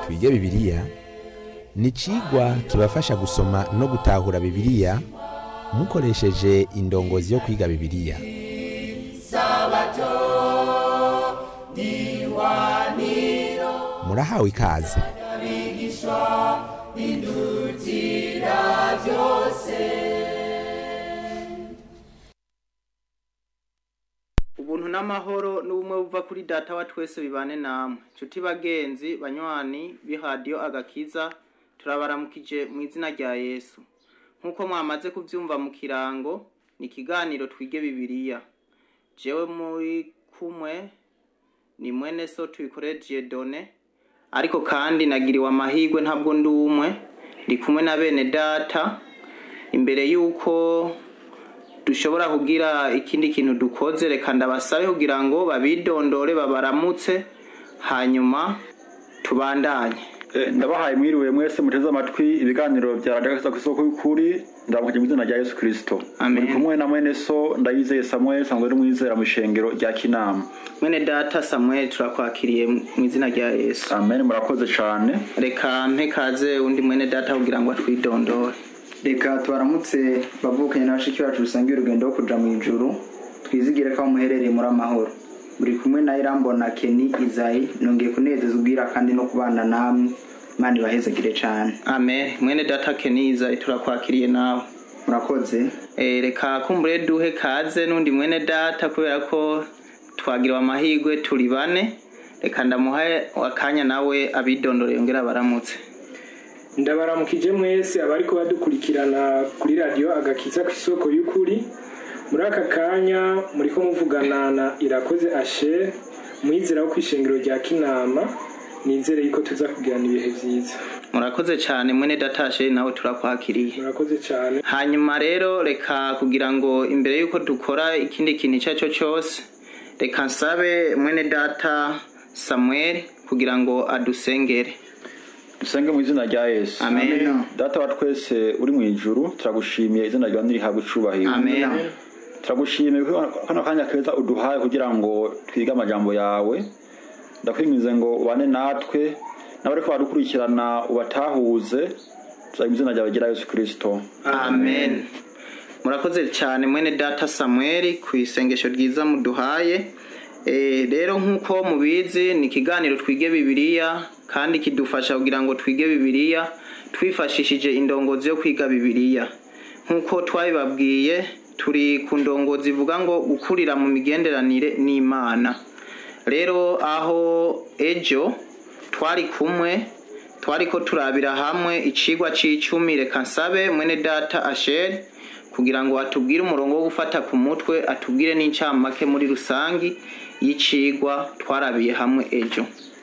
twige bibiliya ni icigwa kibafasha gusoma no gutahura bibiliya mukoresheje indongozi yo kwiga bibiliya murahawe ikaze ubuntu n'amahoro n'ubumwe buva kuri data wa twese bibane namwe nshuti bagenzi banywani b'ihadiyo agakiza turabaramukije mu izina rya yesu nk'uko mwamaze kubyumva mu kirango ni ikiganiro twige bibiliya jewe muri kumwe ni mwene so tubikoreye done ariko kandi nagiriwe amahirwe ntabwo ndi umwe ndi kumwe na bene data imbere y'uko dushobora kugira ikindi kintu dukoze reka ndabasabe kugira ngo babidondore babaramutse hanyuma tubandanye Eh, ndabahaye mwiriwe mwese muteze amatwi ibiganiro bya radiyo ku isoko y'ukuri ndabukije mu izina rya yesu kirisito Amen. muri kumwe na mwene so ndayizeye samuel sanzwe ari mwizera mu ishengero rya kinama mwene data samuel turakwakiriye mu izina rya yesu amen murakoze cyane reka mpe kaze undi mwene data kugira ngo atwidondore reka tubaramutse bavukanye na bashiki bacu dusangiye urugendo rwo kuja mu ijuru twizigire ko aho muherereye muri amahoro buri kumwe na irambona keni izayi nongeye kunezeza ubwira kandi no kubana namwe imana ibahezagire cyane amen mwene data keniza turakwakiriye nawe murakoze Eh, reka kumbure duhe kaze n'undi mwene data kubera ko twagiriwe amahirwe turi bane reka ndamuhe akanya nawe abidondore yongera baramutse ndabaramukije mwese abariko badukurikirana kuri radiyo agakiza ku isoko y'ukuri muri aka kanya muriko muvugana na irakoze asher mwizera wo kw'ishengero rya kinama nizere yuko tuza kugirana ibihe vyiza murakoze cyane mwene datashe nawe turakwakiriye murakoze cane hanyuma rero reka kugira ngo imbere y'uko dukora ikindi kintu icyo ari cyo cyose reka nsabe mwene data samuel kugira ngo adusengere dusenge mu izina rya yesu amen data wa twese uri mu ijuru turagushimiye izina ryawe nirihabwa icubahiro amen turagushimiye ko kano kanya keza uduhaye kugira ngo twige amajambo yawe ndakwingize ngo ubane natwe n'abariko badukurikirana ubatahuze tuzaga mu izina ryawe gira yesu kirisito amen murakoze cyane mwene data samuel ku isengesho ryiza muduhaye Eh, rero nk'uko mubizi ni ikiganiro twige bibiliya kandi kidufasha kugira ngo twige bibiliya twifashishije indongozi yo kwiga bibiliya nk'uko twabibabwiye turi ku ndongozi ivuga ngo gukurira mu migenderanire n'imana rero aho ejo twari kumwe twari ko turabira hamwe icigwa c'icumi reka nsabe mwene data asheri kugira ngo atubwire umurongo wo gufata ku mutwe atubwire n'incamake muri rusangi y'icigwa twarabiye hamwe ejo